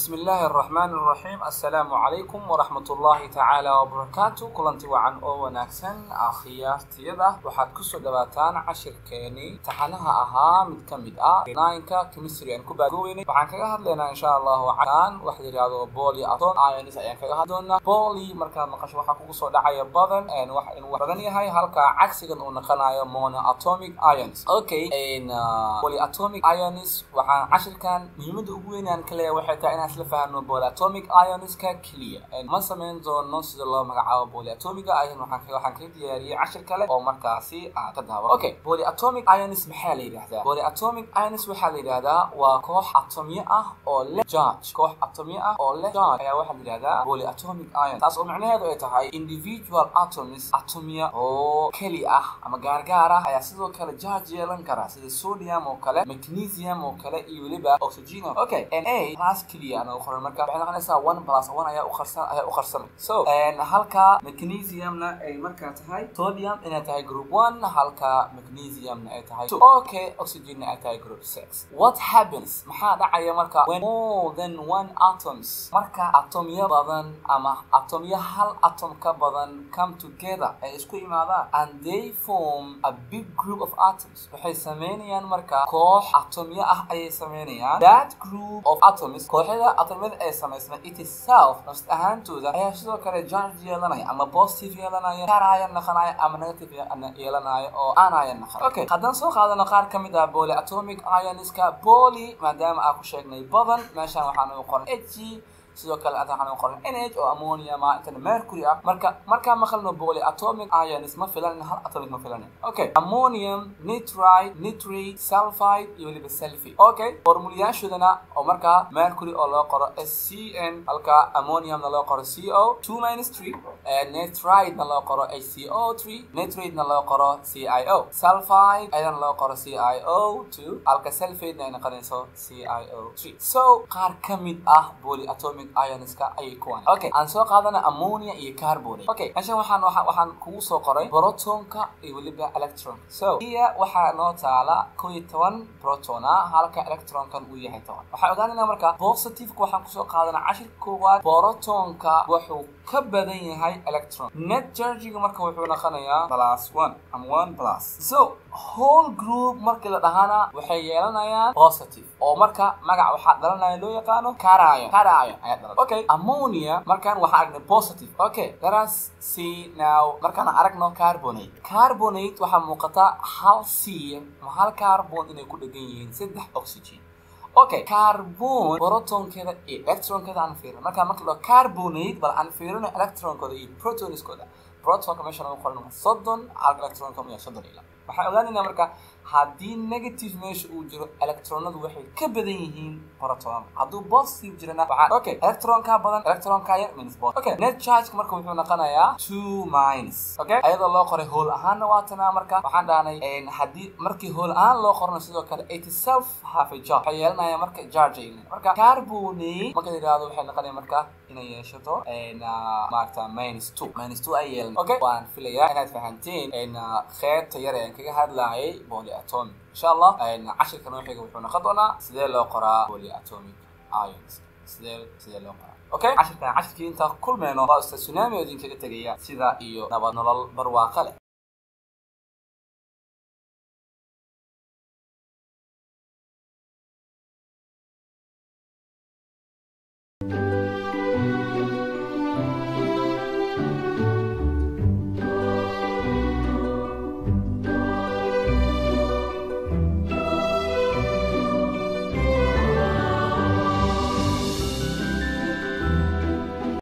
بسم الله الرحمن الرحيم السلام عليكم ورحمة الله تعالى وبركاته كلنتي وعن أو وناكسن أخيارتيدا waxaad kusoo dhawaataan cashirkeeni taxanaha ahaa mid ka mid ah nine-ka chemistry aan ku baagooweynay waxaan kaga hadlaynaa insha allahu can wax la yidhahdo poly atom ions ayaan kaga hadli doonaa poly markaad maqasho waxaa kugu soo dhacaya badan wax inuu badan yahay halka cagsigan uu naqanayo monoatomic ions okay polyatomic ions waxaan cashirkan muhiimada ugu weyn aan ka leeyahay waxay tahay inaan isla fahanno polyatomic ionska keliya ma samayn doono sida loo magacaabo polyatomiga ion waxaan waxaan kaga diyaariyey cashir kale oo markaasi aan ka daawa okay polyatomic ions maxaa la yidhahdaa polyatomic ions waxaa la yidhahdaa waa koox atomyo ah oo leh charge koox atomyo ah oo leh charge ayaa waxaa la yidhahdaa polyatomic ion taas oo macnaheedu ay tahay individual atoms atomya oo keli ah ama gaargaar ah ayaa sidoo kale charge yeelan kara sida sodium oo kale magnesium oo kale iyo weliba oxygen okay na class keliya ana u qoran marka waxay noqonaysaa one plus one ayaa u qarsan ayaa u qarsamay so halka magnesiumna ay markaa tahay sodium inay tahay group one halka magnesiumna ay tahay two okay oxygenna ay tahay group six what happens maxaa dhacaya marka when more than one atoms marka atomyo badan ama atomyo hal atom ka badan come together ay isku imaadaan and they form a big group of atoms waxay sameynayaan marka koox atomyo ah ayay sameynayaan that group of atoms kooxyada atomyada ay samaysmay it itself nafs ahaantooda ayaa sidoo kale charge yeelanaya ama positive yeelanaya karaya naqanaya ama negative yeelanaya oo aanaya naqan okay haddaan soo qaadano qaar ka mid ah polyatomic ionska poly maadaama aan ku sheegnay badan meeshaan waxaan u qoran h sidoo kale hadda waxaan u qoran nh oo ammonia ma intana mercury ah marka markaa maqalno polyatomic ions ma filan hal atomic ma filan okay ammonium nitrite nitrate sulfide iyo weliba sulfate okay formulayaashoodana oo markaa mercury oo loo qoro scn halka ammoniumna loo qoro co two minus three nitrite-na loo qoro hco three nitrate-na loo qoro cio sulfide ayadana loo qoro cio two halka sulfate-na ay noqonayso cio three so qaar ka mid ah polyatomic ionska ayay kuwan okay aan soo qaadana ammonia iyo carbonate okay meeshan waxaan waxaan waxaan kugu soo qoray protonka iyo weliba electron so iya waxaa noo taala kow iyo toban proton ah halka electronkan uu yahay toban waxaan ogaanayna marka positiveka waxaan kusoo qaadana cashirka koowaad protonka wuxuu ka badan yahay electron net chargiga marka wuxuu noqonayaa plus one ama one plus so whole group markii la dhahana waxay yeelanayaan positive oo marka magac waxaa dhalanaya loo yaqaano carion carion ayaa dhalan okay ammonia markaan waxaan aragnay positive okay let us see now markaan aragno carbonate carbonate waxaa muuqata hal c ama hal carbon inay ku dhegan yihiin saddex oxygen okay carbon protonkeeda iyo electronkeeda aan fiirino markaa marka la carbonate bal aan fiirino electronkooda iyo protoniskooda protonka meesha lagu qoran waa soddon halka electronka waa soddon ila waxaan ogaanaynaa marka haddii negative meesha uu jiro electronadu waxay ka badan yihiin proton hadduu positive jirana waxaan okay electronka badan electronka yar minus bot okay net charge marka wuxuu noqonayaa two minus okay ayadoo loo qoray hool ahaanna waa tanaa marka waxaan dhahnay haddii markii hool ahaan loo qorno sidoo kale it itself half a charge waxay yeelanaya marka charge ay marka carbonate marka yidhaahdo waxay noqonaya marka inay yeeshato maaragta minus two minus two ay yeelan okay waan filayaa inaad fahanteen qeybta yar ee aan kaga hadlaayay polyatomic insha allah cashirka noo xiga wuxuu noqon doonaa sidee loo qoraa polyatomic ions sidee sidee loo qoraa okay cashirkan cashirkii intaa kulmeyno waa usta tsunami oo idinkaga tegaya sida iyo nabad nolol barwaaqo leh